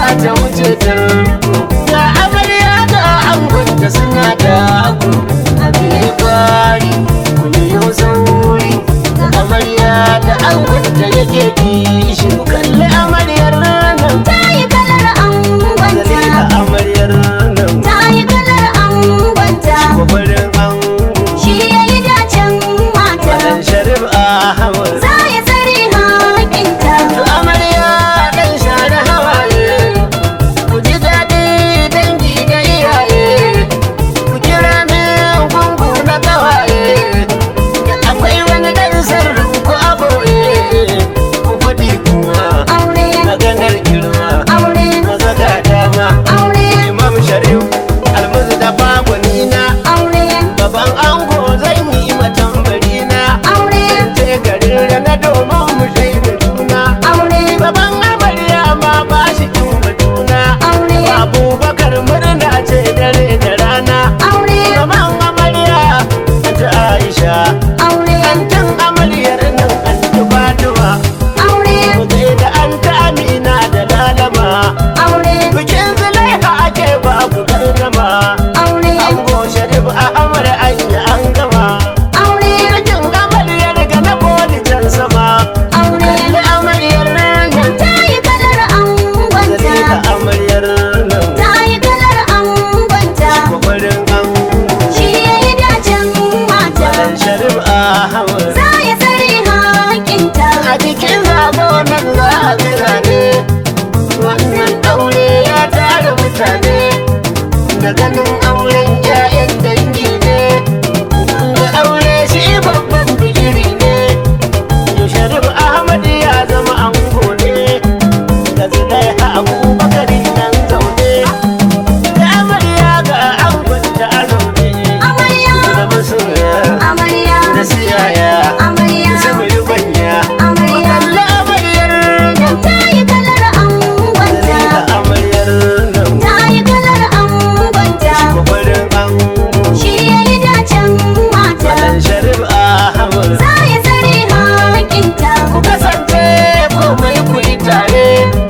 ta wuce ta ga amarya ga angonta suna da ku abin kwari ku biyo sauri da amarya da angonta yake kishi ku kalli amaryar nan ta yi kalar kalli angonta da amaryar nan ta yi kalar angonta kwabarin ango shi ya yi dacen mata wadan sharif ahmad za ya tsare hakinta amarya dan share hawaye ku ji daɗi dangi da iyaye ku kira min gungu na ƙawaye akwai wani ɗan sirrin ku a boye ku faɗi kuma aure maganar girma aure maza ga dama aure imam sharif almuzu da bagwanina aure baban ango zan yi matan barina aure ce garin rana domin mu shaida juna aure Baban amarya ma ba shi kin batuna aure Abubakar murna ce dare da rana aure Baban amarya ta Aisha aure Antin amaryar nan anti Fatima aure Mutai da anta Amina da Lalama aure Bikin Zulaiha ake babu gardama aure Ango Sharif Ahmad an yi an gama aure Bikin amaryar ga na boli can sama aure Kalli amaryar nan ta yi kalar angonta Zalika amaryar nan ta yi kalar angonta Kwabarin ango shi ya yi dacen mata Malam Sharif Ahmad za ya tsare hakinta A cikin zago nan za a ga zane Wannan aure ya tara mutane Da ganin auren 'ya'yan dangi ne Da aure shi babban bigiri ne Yau Sharif Ahmad ya zama ango ne Da Zulaiha Abubakar nan zaune Da amarya ga angonta a zaune amarya Da masoya amarya da siyaya amarya Saboda banya amarya Kalla amaryar nan ta yi kalar angonta Dalila amaryar nan ta yi kalar angonta Kwabarin ango shi ya yi dacen mata Malam Sharif Ahmad za ya tsare hakinta Ku kasance komai ku yi tare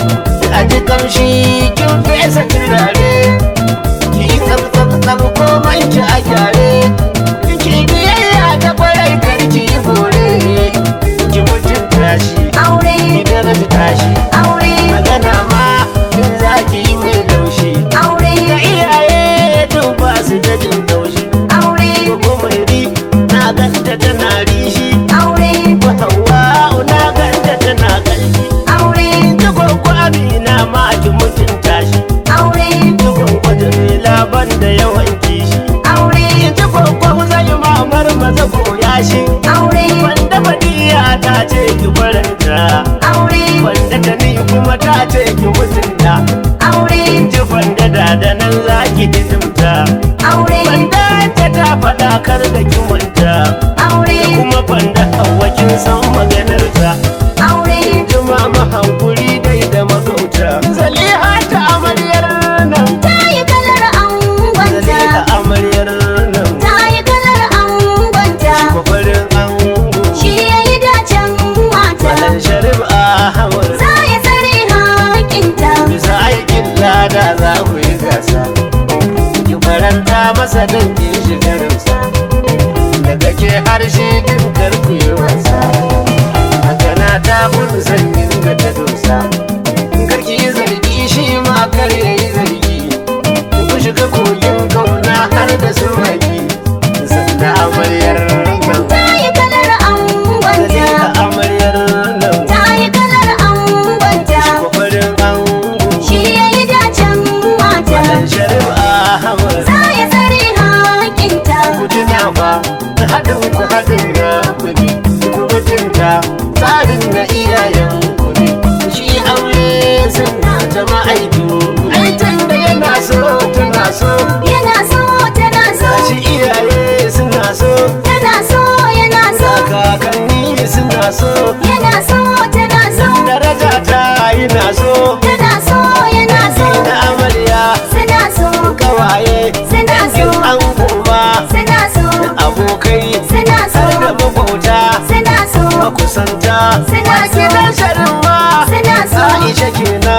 A ji kamshi kin fesa turare Ki yi tsab tsab tsab komai ki a gyare Ki biyayya ta kwarai kar ki yi bore Ki mutunta shi aure Ki daraja shi aure magana ma in za ki yi mai laushi aure da iyaye tun ba su da jin laushi aure ko mai ri na ganta tana rishi aure ko hawa na ganta tana kalshi aure ta gwagwa amina ma ki mutunta shi aure ta gwagwa jamila ban da yawan kishi aure ta gwagwa zai mamar maza koya shi aure wanda fadiya ta ce ki faranta aure wanda ta ni kuma ta ce ki mutunta aure ji fanda da da nan za ki hidimta aure fanda ta ta faɗa kar da ki manta aure kuma fanda hawa kin san maganarta aure jima ma hankuri dai da magauta zaliha ta amaryar nan ta yi kalar angonta zaliha amaryar nan ta yi kalar angonta kwafarin ango shi ya yi dacen mata malam sharif ahmad za ya tsare hakinta bisa aikin lada za ku yi gasa ki faranta masa don ki shigarinsa daga ke harshe din karku yi wasa haka na ta gudu sanyin ga ta dosa karki yi zargi shi ma kar ya yi zargi ku shiga kogin kauna har da su maki sanda amaryar nan ta yi kalar angonta da amaryar nan ta yi kalar angonta kwafarin ango shi ya yi dacen mata Malam Sharif Ahmad za ya tsare hakinta ku tuna fa haɗin ku haɗin na kuɗi ku mutunta tsarin na iyayen kuɗi shi aure suna ta ma'aiku aikin da yana so tana so yana so tana so shi iyaye suna so tana so yana so kakanni suna so yana so tana so daraja ta yana so tana so yana so na amarya suna so kawaye suna so an kuma suna so abokai suna so har da makwauta suna so makusanta Suna so. gidan sharin ma Suna so. Aisha kenan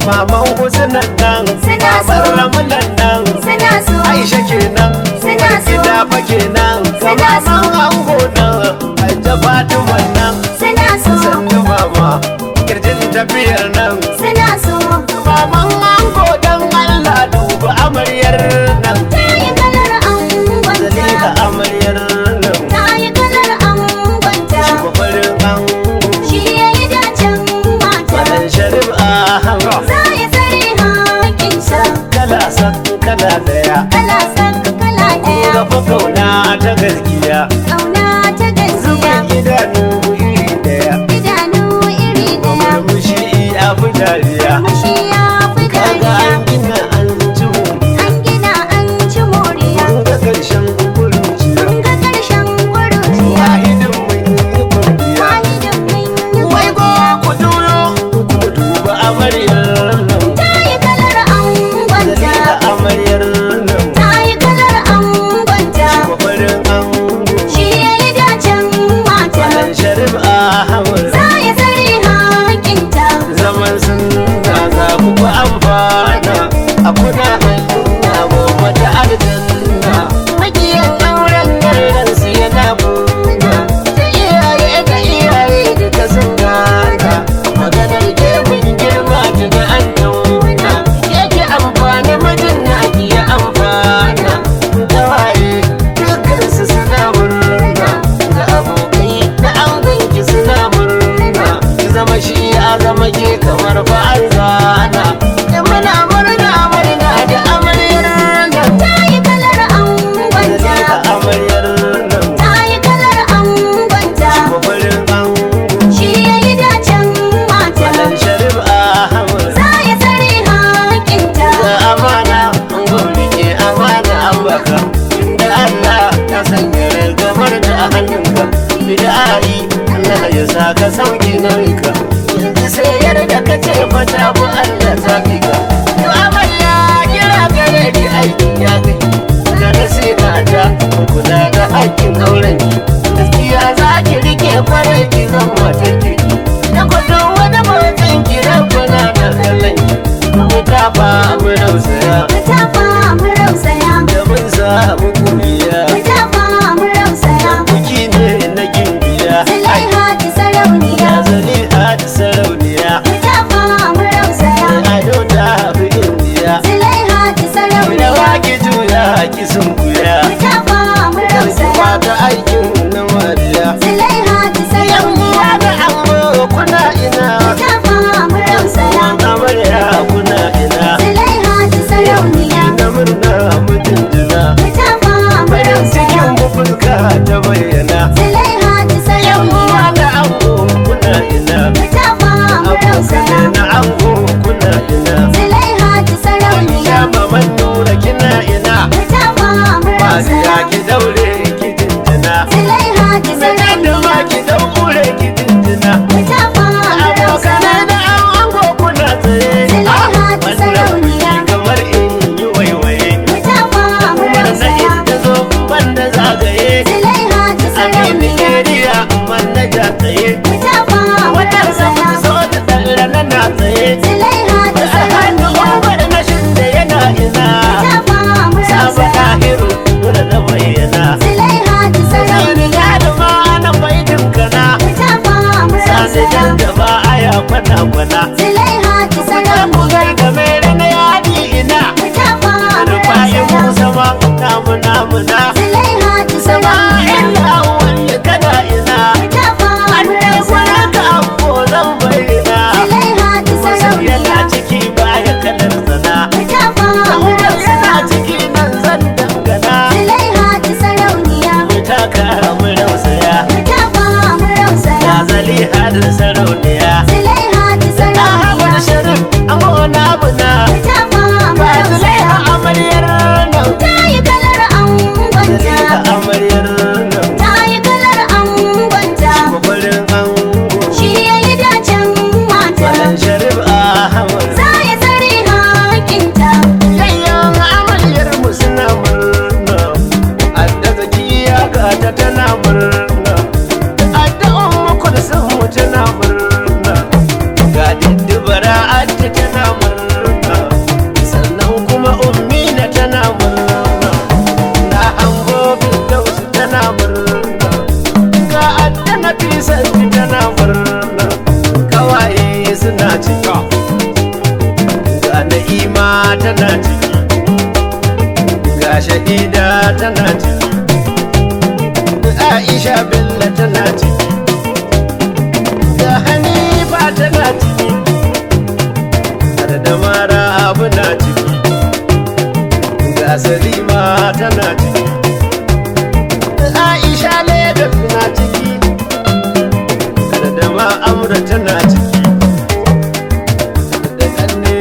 maman husunan nan Suna so. babar ramunan nan suna so aisha kenan Suna so. gida fa kenan Suna so. kamaman ango nan hajja fatima nan suna so sannu mama kirjin tafiyar nan suna so maman ango dan allah duba amaryar nan ta yi kalar angonta zalika amaryar nan ta yi kalar angonta kwafarin ango shi ya yi dacen mata Madan sharif ahama za ya tsare hakinsa kala san kala daya kala san kala ɗaya Gafa kauna ta gaskiya ƙauna ta gaskiya Zubin idanu iri daya idanu iri ɗaya Murmushi ya fi dariya mashi ya fi Kaga dariya an gina an ci an gina an ci moriya Mun ga ƙarshen kuruciya mun ga ƙarshen ƙuruciya Wahidin mun yi kwalliya wahidin mun yi Wai ko kwalliya ku duro ku duba amaryar nan ta yi kalar angonta Zalika amaryar nan ta yi kalar angonta Kwafarin ango shi ya yi dacen mata Madan sharif ahmad za ya tsare hakinta zaman sun zaga muku amfana a kuna hannuna goma ta aljanna makiyan auren nan su yana buna da iyaye da iyaye da ta sun gana maganar gefen girma ta da an tauna yake amfani mijin na iya amfana tawaye dukkan su suna murna da abokai da angonki suna murna ki zama shi ya zama ke kamar fa'ar zana da muna murna murna da amaryar nan ta yi kalar angonta da amaryar nan ta yi kalar angonta mafarin ango shi ya yi dacen mata Malam Sharif Ahmad za ya tsare hakinta da amana an gwamnati amana an baka da Allah ya sanya ragamar da a hannunka bid'ai Allah ya sa ka sauki nauyinka yanzu sai yarda ka ce fata bu Allah ta fika to amarya kira gare ki aiki ya kai da nasina ta kula da haƙƙin auren ki gaskiya za ki rike kwarai ki zan mata kirki da kudin wani mutum ki rabbana da kallon ki mu kafa mu rausaya mu tafa mu rausaya da mun samu kuriya mu tafa mu rausaya buki ne na gimbiya Zulaiha ta sarauniya ya zali a da sarauniya mu tafa mu rausaya da ado ta fi indiya Zulaiha ta da sarauniya waki juya ki sun kuya mu tafa mu karki rausaya mata aikin na mariya Zulaiha ta yan uwa sarauniya da amma kuna ina mu tafa mu rausaya wan amarya kuna ina Zulaiha ta sarauniya na murna mutum jina mu tafa mu bayan rausaya cikin bubulka ta bayyana Zulaiha ta yan uwa sarauniya da ango kuna ina mu tafa mu rausaya abokane na ango kuna ina Zulaiha ta sarauniya ya maman nura kina ina mu tafa mu Mariya rausaya ki daure ki jinjina Zulaiha ta Zai da sarauniya ma ki daure ki jinjina mu tafa mu Abokane rausaya da an ango kuna tsaye Zulaiha ta Wannan sarauniya. kuki kamar in yi waiwaye mu tafa mu Kuma na rausaya inda zo banda zagaye Zulaiha ta Amini sarauniya area man na ja tsaye mu tafa mu Wannan zama rausaya so da tsalla na na tsaye Zulaiha ta Da hannu sarauniya umar na shinda yana ina mu tafa mu Saba rausaya tahiru dole na bayyana Zulaiha ta Sani sarauniya ya da ma na baitin kana mu tafa mu Sani rausaya jan da ba aya kwana kwana Zulaiha ta Kuta ku sarauniya gai game da na yadi ina mu tafa mu Rufa'i rausaya Musa ma namu namu na Zulaiha ta Sama sarauniya illa wanda kana ina mu tafa mu An ne rausaya kwana ka ambo zan bayyana Zulaiha ta Yana sarauniya ciki baya kalar sana mu tafa mu Yana rausaya ciki nan zan dangana Zulaiha ta sarauniya Mu taka mu rausaya mu tafa mu rausaya Ya zali hadin sarauniya Zulaiha ta sarauniya Ahmad Sharif amona abuna mu tafa mu Ba rausaya Zulaiha amaryar nan ta yi kalar angonta tana ciki ga shahida tana ciki aisha bello tana ciki ga hanifa tana ciki har da mara abu na ciki ga salima tana ciki aisha legas na ciki har da ma amra tana ciki da kanne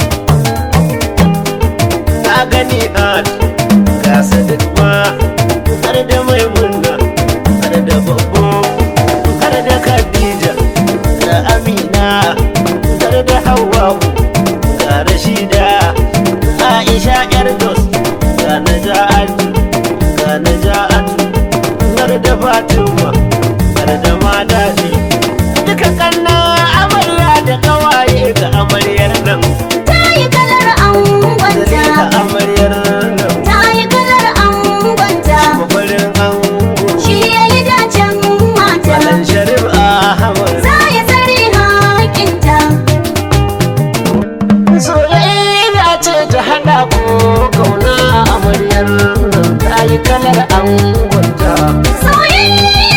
na gani at ga sadiq ma har da maimuna har da babbo har da khadija da amina har da hawwa'u ga rashida aisha yar dos ga naja'atu ga naja'atu har da fatima har da madadi duka kanna amarya da kawaye ga amaryar nan Ta yi kalar da angonta. amaryar nan Ta yi kalar angonta. mafarin ango Shi ya yi dacen mata. Malam Sharif Ahmad Za ya tsare hakinta. Soyayya ce ta haɗa ku kauna amaryar nan ta yi kalar angonta Soyayya